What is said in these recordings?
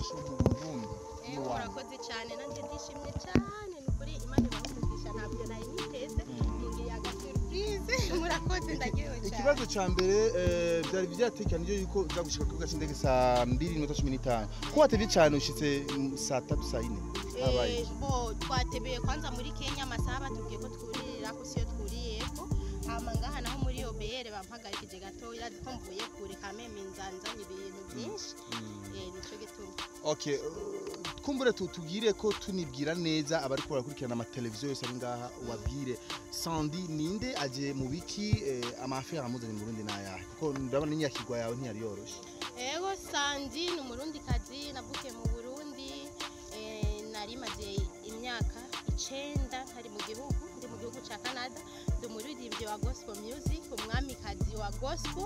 iwacu mu burundi Eh, iwanyu murakoze cyane nanjye ndishimye cyane ni ukuri imana ibahumugisha ntabyo nari niteze mungiriye agasurprise murakoze ndagiwe cyane ikibazo cya mbere eh, byari byatekanije yuko uza gushika ku kibuga cy'indege saa mbiri n'iminota cumi n'itanu ko watebye cyane ushitse mm, saa tatu saa yine habaye Eh, bo twatebeye kwanza muri kenya amasaha batubwiye ko twuririra ko siyo twuriyeko hama ngaha naho muri obr bampagarikije gatoya ko mvuye kure kameme nzanzanye ibintu byinshi Eh, nico gituma okay uh, kumbure tu- tubwire ko tunibwira neza abari ko barakurikirana amateleviziyo yose ari ngaha ubabwire sandi ninde aje mu biki eh, amafere amuzanye mu burundi n'ayahe kuko ndabona n'inyakigwa yawe ntiyari yoroshe ego sandi ni umurundi kazi navukiye mu burundi eh, nari maze imyaka icenda ntari mu gihugu ndi mu gihugu ca canada ndi umuririmbyi wa gospel music umwamikazi wa gospel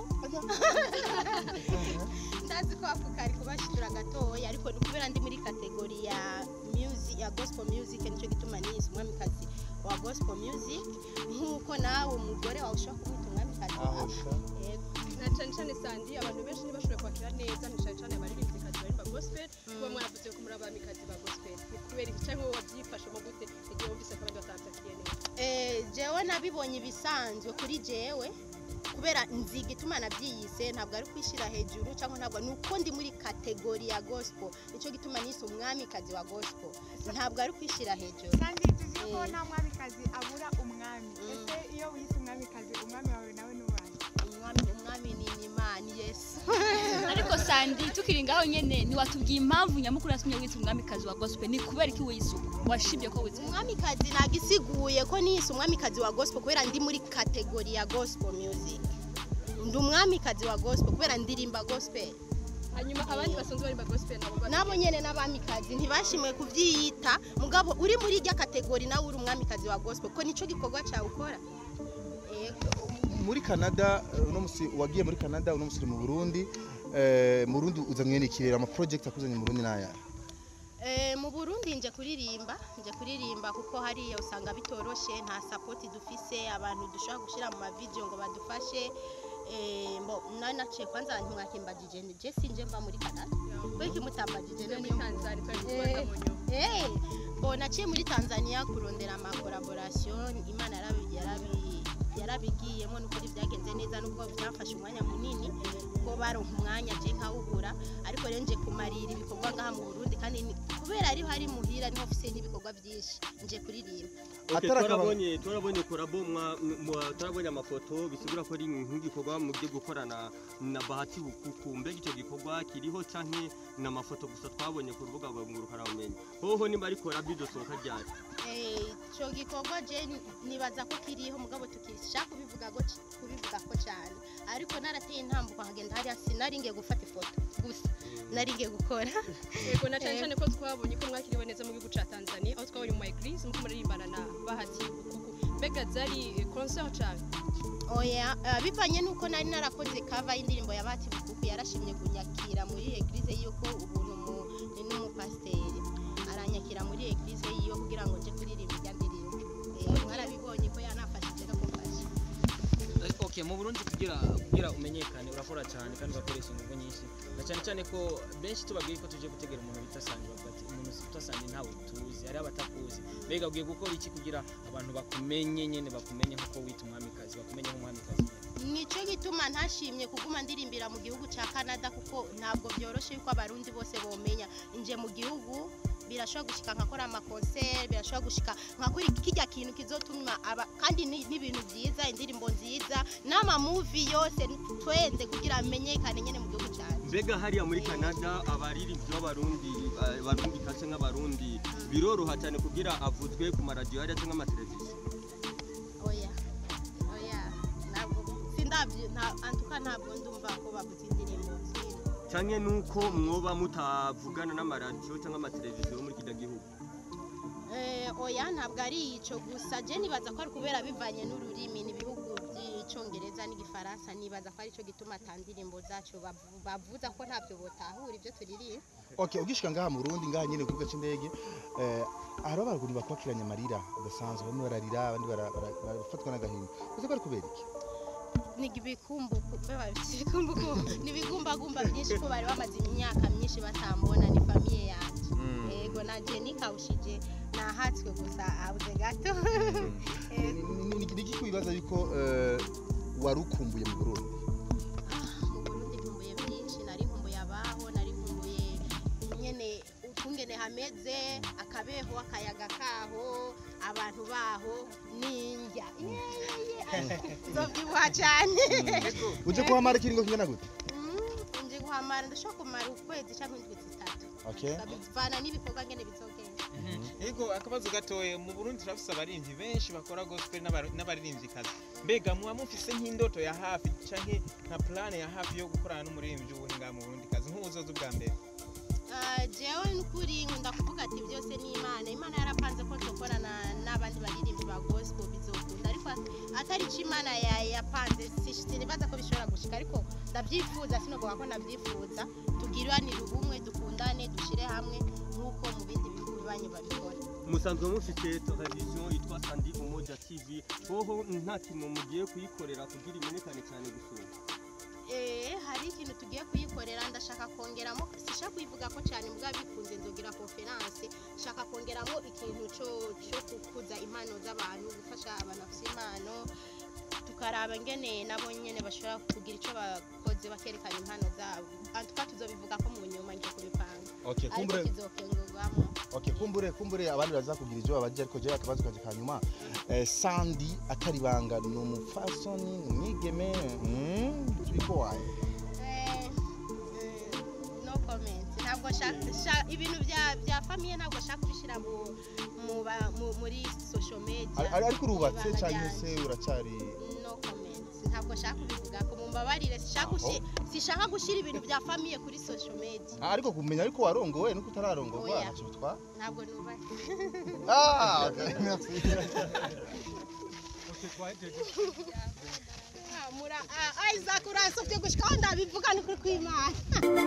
ndazi ko ako kari kubashidura gatoya ariko ni kubera ndi muri kategori ya music ya gospel music nicyo gituma nise umwamikazi wa gospel music nk'uko nawe umugore wawe ushobora kumwita umwamikazi wawe Yego. na cyane cyane sandi abantu benshi ntibashobora kwakira neza ni cyane cyane abaririmbikazi baririmba gospel kuba mwaravuze ko muri abamikazi ba gospel ni kubera iki cyangwa wowe wabyifashemo gute igihe wumvise ko abandi batabyakiriye neza Eh, jewe nabibonye ibisanzwe kuri jewe kubera nziga ituma nabyiyise ntabwo ari kwishyira hejuru cyangwa ntabwo ni uko ndi muri kategori ya gospel nicyo gituma nise umwamikazi wa gospel ntabwo ari kwishyira hejuru kandi tuzi ko Eh. nta mwamikazi abura umwami Mm. ese iyo wiyise umwamikazi umwami wawe nawe n'uwawe umwami umwami ni imana yesu ariko sandi tukiri ngaho nyene ntiwatubwiye impamvu nyamukuru yatumye witwa umwamikazi wa gospel ni kubera iki wiyise uko washibye ko witwa umwamikazi ntabwo isiguye ko nise umwamikazi wa gospel kubera ndi muri kategori ya gospel music ndi umwamikazi wa gospel kubera ndirimba gospel hanyuma abandi basanzwe baririmba gospel nabo bari- nabo nyene n'abamikazi ntibashimwe kuvyiyita mugabo uri muri irya kategori nawe uri umwamikazi wa gospel ko nico gikorwa cyawe ukora Yego. muri canada eh, uno musi wagiye muri canada uno musi uri mu burundi eh, mu burundi uzanywe n'ikirere ama project akuzanye mu burundi n'ayahe Eh, mu burundi nje kuririmba nje kuririmba kuko hariya usanga bitoroshe nta sapoti dufise abantu dushobora gushyira mu mavideyo ngo badufashe Eh, mbo nari naciye kwanza ntimwakimbagije je sinje mba muri canada kweki mutambagije Turi muri niyo tanzania twari kubaza mu nyuma Eh, bo naciye muri Tanzania kurondera ama collaboration Imana yarabi yarabi yarabigiyemo nukuri byagenze neza nubwo byafashe umwanya munini kuko baronka umwanya je nkawubura ariko rero nje kumarira ibikorwa ngaha mu Burundi kandi ni- kubera ariho hari muhira niho ofise n'ibikorwa byinshi nje kuririmba Okay, Atari akaba- twarabonye twarabonye korabo mwa- mwa- twarabonye amafoto bisigura ko ari nk'igikorwa mugiye gukorana na bahati bukuku mbega icyo gikorwa kiriho canke ni amafoto gusa twabonye ku rubuga rwa ngurukanabumenyi hoho nimba ari korabo idosohoka ryari Eh, ico gikorwa je ni- nibaza ko kiriho mugabo tukishaka kubivuga go kubivuga ko cyane ariko narateye intambuko nkagenda hariya sinaringiye gufata ifoto gusa naringiye gukora yego na cyane Eh. cyane ko twabonye ko mwakiriwe neza mu gihugu cya tanzania aho twabonye mu eglise muko muririmbana na bahati bukuku mbega zari concert cyane oya eh, bivanye nuko nari narakoze kava y'indirimbo ya Bahati Bukuku yarashimye kunyakira muri eglise yuko ubuntu mu ni n'umupasiteri aranyakira muri eglise yiwe kugira ngo nje kuririmba irya ndirimbo Eh, mwarabibonye ko yanafashije no kumfasha okay mu burundi kugira kugira umenyekane urakora cyane kandi ugakoresha ingufu nyinshi na cyane cyane ko benshi tubabwiye ko tuje gutegera umuntu bita sandi bavuga ati umuntu bita sandi ntawe tuzi hari abatakuzi mbega ugiye gukora iki kugira abantu bakumenye nyene bakumenye nk'uko wita umwamikazi bakumenye nk'umwamikazi nico gituma ntashimye kuguma ndirimbira mu gihugu cya Canada kuko ntabwo byoroshe yuko abarundi bose bomenya inje mu gihugu birashobora gushika nkakora amakonseri birashobora gushika nkakora kijya kintu kizotuma aba kandi ni ni ibintu byiza indirimbo nziza n'amamuvi yose twenze kugira amenyekane nyene mu gihugu cyacu mbega hariya muri canada abaririmbyi b'abarundi eh, barundi kase nk'abarundi biroroha cyane kugira avuzwe ku maradiyo hariya cyangwa amateleviziyo oya oya ntabwo sindabyo nta antuka ntabwo ndumva ko bavuze indirimbo zino canke nuko mwoba mutavugana n'amaradiyo cyangwa amateleviziyo yo muri kino gihugu Eh, oya ntabwo ari ico gusa je nibaza ko ari kubera bivanye n'ururimi n'ibihugu by'icongereza n'igifaransa nibaza ko ari cyo gituma ata ndirimbo zacu bavu- bavuza ko ntabyo botahura ibyo turirimba okay ugishika ngaha mu Burundi ngaha nyene ku kibuga c'indege eh hari abantu bakwakiranye amarira udasanzwe bamwe bararira abandi bara- bara- barafatwa n'agahinda uzi ko ari kubera iki ni ibikumbuku beba ibikumbuku ni ibigumbagumba byinshi ko bari bamaze imyaka myinshi batambona ni famiye yanjye yego nanje nikawushije nahatswe gusa abuze gato Yego. niki kwibaza yuko eh, warukumbuye mu Burundi mu Burundi nkumbuye byinshi nari nkumbuye abaho nari nkumbuye nyene ukungene hameze akabeho akayaga kaho abantu baho n'indya zovyibuha cyane uje kuhamara ikiringo kingana gute Mm, nje guhamara ndashobora kumara ukwezi cyangwa indwi zitatu okay bivana n'ibikorwa ngene bizogenda Ego akabazo gatoye mu Burundi turafise abarimvyi benshi bakora gospel n'aba- n'abaririmvyikazi mbega muba mufise nk'indoto ya hafi canke nka plan ya hafi yo gukorana n'umuririmbyi w'ubuhinga mu Burundi kazi nk'ubuzoza ubwa mbere Ah, jewe n'ukuri nkunda kuvuga ati byose ni imana imana yarapanze ko nzokorana n'abandi baririmbyi ba gospel bizokunda ariko atari ico imana ya- yapanze si- sinibaza ko bishobora gushika ariko ndavyifuza sinogoga ko ndavyifuza tugiranire ubumwe dukundane dushire hamwe nk'uko mu bindi bihugu bibanyu babikora musanzwe mufite televiziyo yitwa sandi umoja tv hoho nta kintu mugiye kuyikorera kugira imenyekane cyane gusura Eh, hari ikintu tugiye kuyikorera ndashaka kongeramo sishaka kuyivuga ko cyane mbwa bikunze nzogira conference shaka kongeramo ikintu cyo cyo kukuza impano z'abantu gufasha abantu bafite impano tukaraba ngene nabo nyene bashobora kugira icyo bakoze bakerekana impano zabo antuka tuzobivuga ko mu nyuma ngiye kubipanga okay ariko kumbure kizokengurwamo okay kumbure kumbure abandi bazakugira ivyo babaje ariko je akabazo kaje kanyuma eh, Sandy atari banga ni umufasoni ni umwigeme mm, boy Eh, eh, no comment ntabwo nshaka sha- ibintu bya bya famiye ntabwo nshaka kubishyira mu mu ba- mu- muri social media Ari- ari- ariko urubatse Ibanga cyangwa ryanje. se uracyari no comment ntabwo nshaka kubivuga ko mumbabarire sishaka gushi- sishaka gushyira ibintu bya famiye kuri social media Ah, ariko kumenya ariko warongowe nuko utararongorwa Oya. ntacyo bitwa ntabwo nubahe ah okay merci Ah, mura ah, Isaac uransovye gushika aho ndabivuga ni kuri kw'Imana